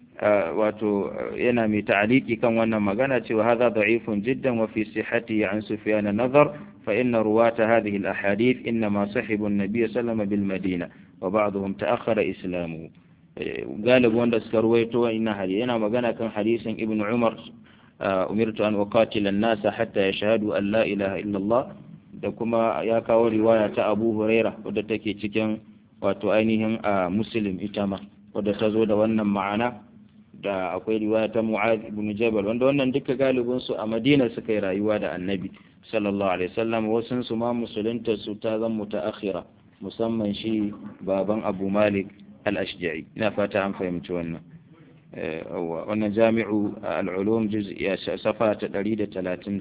wato yana mai ta'aliki kan wannan magana cewa hadha da'ifun jiddan wa fi sihhati an sufyan nazar fa inna ruwata hadhihi al-ahadith inma sahibu an-nabiy sallallahu bil madina wa ba'dhum ta'akhkhara islamuhu galibu wanda suka ruwaito wannan hadisi yana magana kan hadisin ibnu umar umirtu an uqatila an-nasa hatta yashhadu an la ilaha illa allah da kuma ya kawo riwaya ta abu huraira wadda take cikin wato ainihin a muslim ita ma wadda ta zo da wannan ma'ana da akwai riwaya ta mu'az ibn jabal wanda wannan duka galibin su a madina suka yi rayuwa da annabi sallallahu alaihi wasallam wasun su ma musulunta su ta zan mutaakhira musamman shi baban abu malik al-ashja'i ina fata an fahimci wannan wannan jami'u al-ulum juz'i safa ta 139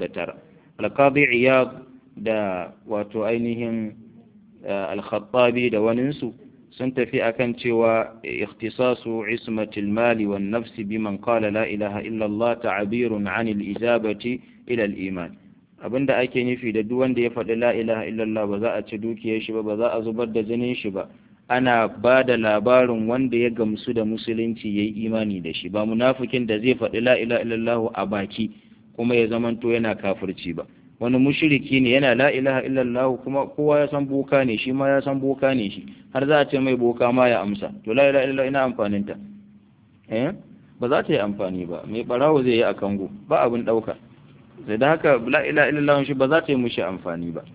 al-qadi iyad da wato ainihin al-khattabi da waninsu sun tafi akan cewa ikhtisasu ismatil mali wan nafsi biman qala la ilaha illa Allah ta'birun 'anil ijabati ila al-iman abinda ake nufi da duk wanda ya faɗi la ilaha illa Allah ba za a ci dukiyar shi ba ba za a zubar da jinin shi ba ana ba da labarin wanda ya gamsu da musulunci yayi imani da shi ba munafikin da zai faɗi la ilaha illa Allah a baki kuma ya zamanto yana kafirci ba wani mushriki ne yana la ilaha illallah kuma kowa ya san boka ne shi ma ya san boka ne shi har za a ce mai boka ma ya amsa to la ilaha illallah ina amfanin ta eh ba za ta yi amfani ba mai barawo zai yi a kango ba abin dauka sai da haka la ilaha illallah shi ba za ta yi mushi amfani ba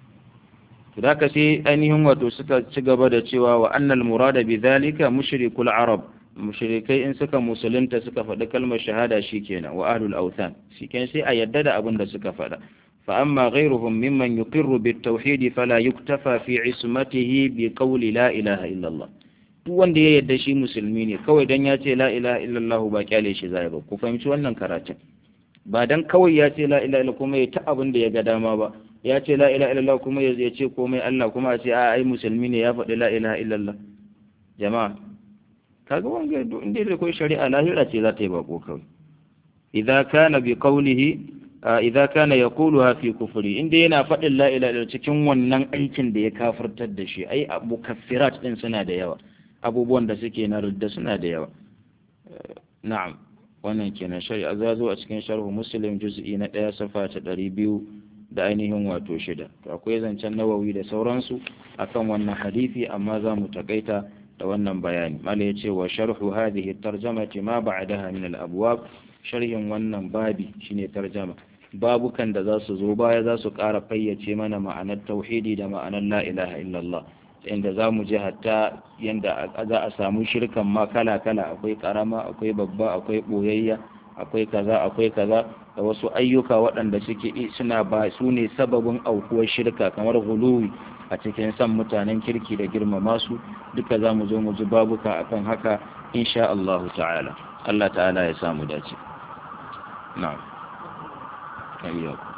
to da haka sai ainihin wato suka ci gaba da cewa wa annal murada bi dhalika mushrikul arab mushrikai in suka musulunta suka faɗi kalmar shahada shikenan wa ahlul awthan shikenan sai a yadda da abin da suka faɗa فأما غيرهم ممن يقر بالتوحيد فلا يكتفى في عصمته بقول لا إله إلا الله duk wanda ya yarda shi musulmi ne kawai dan ya ce la ilaha illallah ba kyale shi zai ba ku fahimci wannan karatun ba dan kawai ya ce la ilaha illallah kuma ya ta abin da ya ga dama ba ya ce la ilaha illallah kuma ya ce komai Allah kuma a ce a ai musulmi ne ya faɗi la ilaha illallah jama'a kaga wanga inda da kai shari'a lahira ce za ta yi bako kawai idza kana bi qawlihi idza kana yaquluha fi kufri inda yana faɗin la ilaha illallah cikin wannan aikin da ya kafirtar da shi ai mukaffirat din suna da yawa abubuwan da suke na rudda suna da yawa na'am wannan kenan shari'a za zo a cikin sharhu muslim juz'i na ɗaya safa ta ɗari biyu da ainihin wato shida to akwai zancen nawawi da sauransu akan wannan hadisi amma za mu takaita da wannan bayani mala ya ce wa sharhu hadhihi tarjamati ma ba'daha min al-abwab sharhin wannan babi shine tarjama babukan da za su zo baya za su ƙara fayyace mana ma'anar tauhidi da ma'anar la ilaha illallah inda za mu ji hatta yadda za a samu shirkan ma kala-kala akwai karama akwai babba akwai ɓoyayya akwai kaza akwai kaza da wasu ayyuka waɗanda suke suna ba su ne sababin aukuwar shirka kamar guluwi a cikin san mutanen kirki da girmama su duka za mu zo mu ji babuka akan haka insha Allah ta'ala Allah ta'ala ya samu dace na'am ayyaku